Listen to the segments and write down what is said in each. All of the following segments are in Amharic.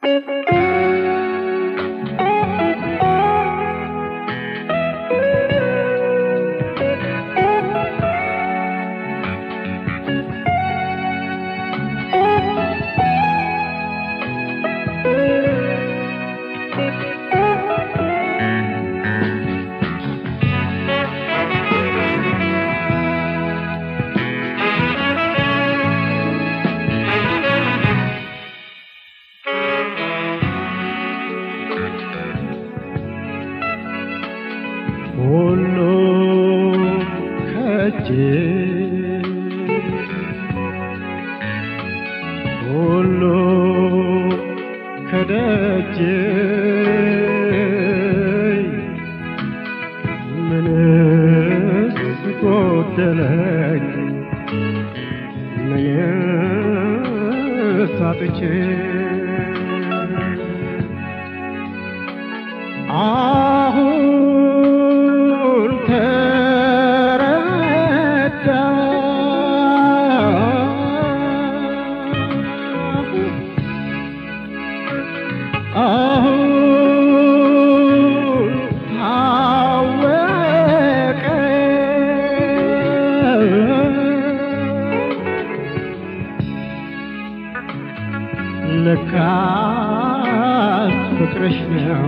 ሁሉ ከእጅ ሁሉ ከደጅ ምንስ ጎደለኝ ምንስ አጥቼ አሁን ተረዳሁ አሁን ታወቀ ለካስ ፍቅርሽ ነው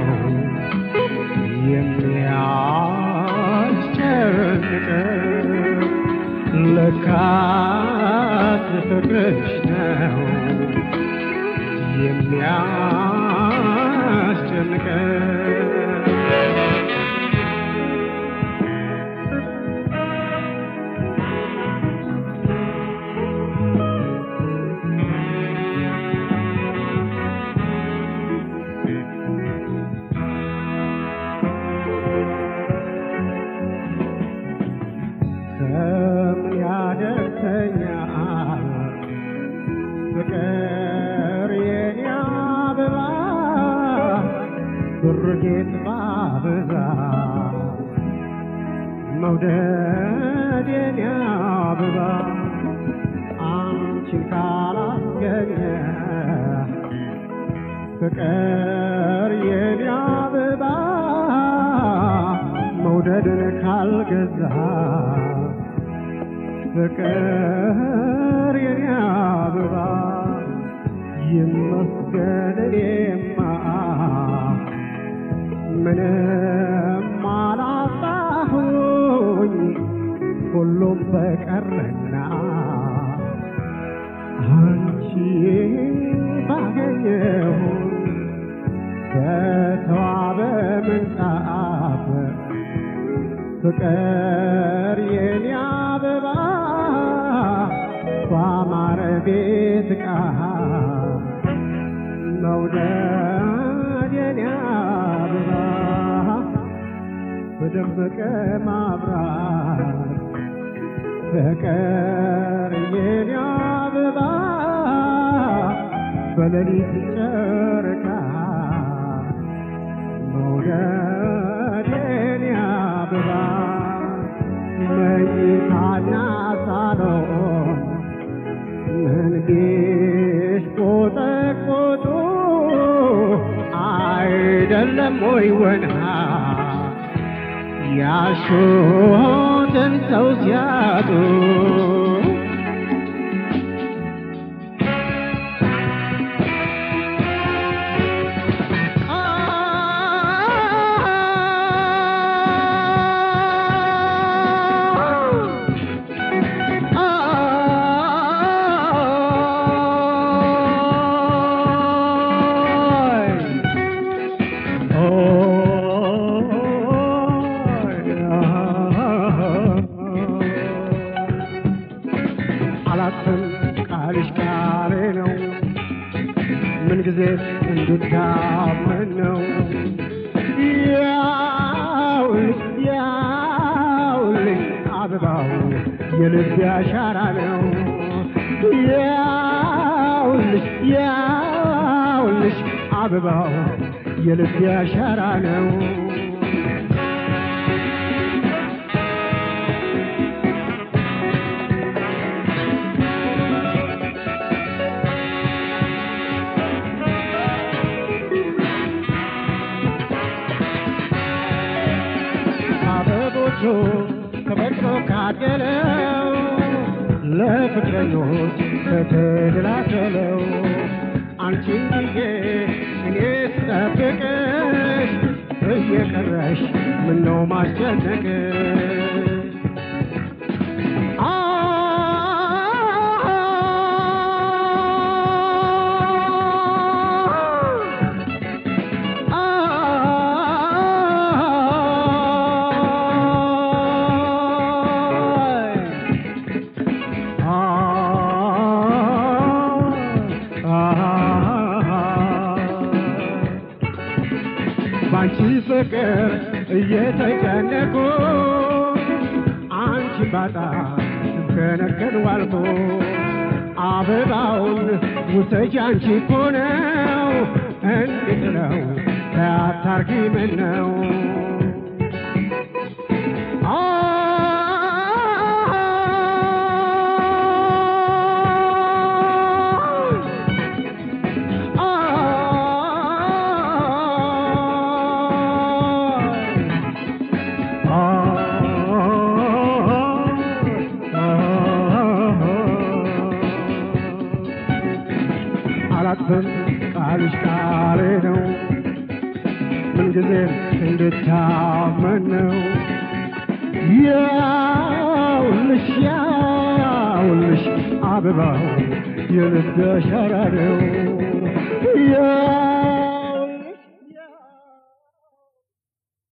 የሚያስጨንቀው ለካስ ፍቅርሽ ነው የሚያስጨንቀው ከምን ያደርሰኛል ፍቅር የኔ አበባ ብር ጌጥ ባበዛ መውደድ የኔ አበባ አንቺን ካላስገኘ ፍቅር የኔ አበባ መውደድን ካልገዛ ፍቅር የኔ አበባ ይመስገን እኔማ ምንም አላጣሁኝ ሁሉም በቀረና አንቺ ባገኘሁ በተዋበ ምንጣፍ ፍቅር የኔ አበባ ባማረ ቤት ዕቃ መውደድ የኔ አበባ በደመቀ ማብራት ፍቅር የኔ አበባ በሌሊት ጨረቃ መውደድ የኔ አበባ መኝታና ሳሎን መንጌሽ ቆጠቆጡ አይደለም ወይ ወና ያሹትን ሰው ሲያጡ አላትም ቃልሽ ቃሌ ነው ምንጊዜ እንድታመን ነው ያውልሽ ያውልሽ አበባው የልብ አሻራ ነው ያውልሽ ያውልሽ አበባው የልብ አሻራ ነው ለፍቅረኞቹ ተፈጥሮ ካደለው ለፍቅረኞች ከተደላደለው አንቺን ብዬ እኔ ስጠብቅሽ እየቀረሽ ምነው ማስጨነቅሽ ባንቺ ፍቅር እየተጨነቁ አንቺ ባጣ ስከነከን ዋልኩ አበባውን ውሰጂ አንቺ እኮ ነው እንዴት ነው ታታርጊ ምን ነው አላጥፍም ቃልሽ ቃሌ ነው ምንጊዜም እንድታመን ነው ያውልሽ ያውልሽ አበባው የልብ አሻራ ነው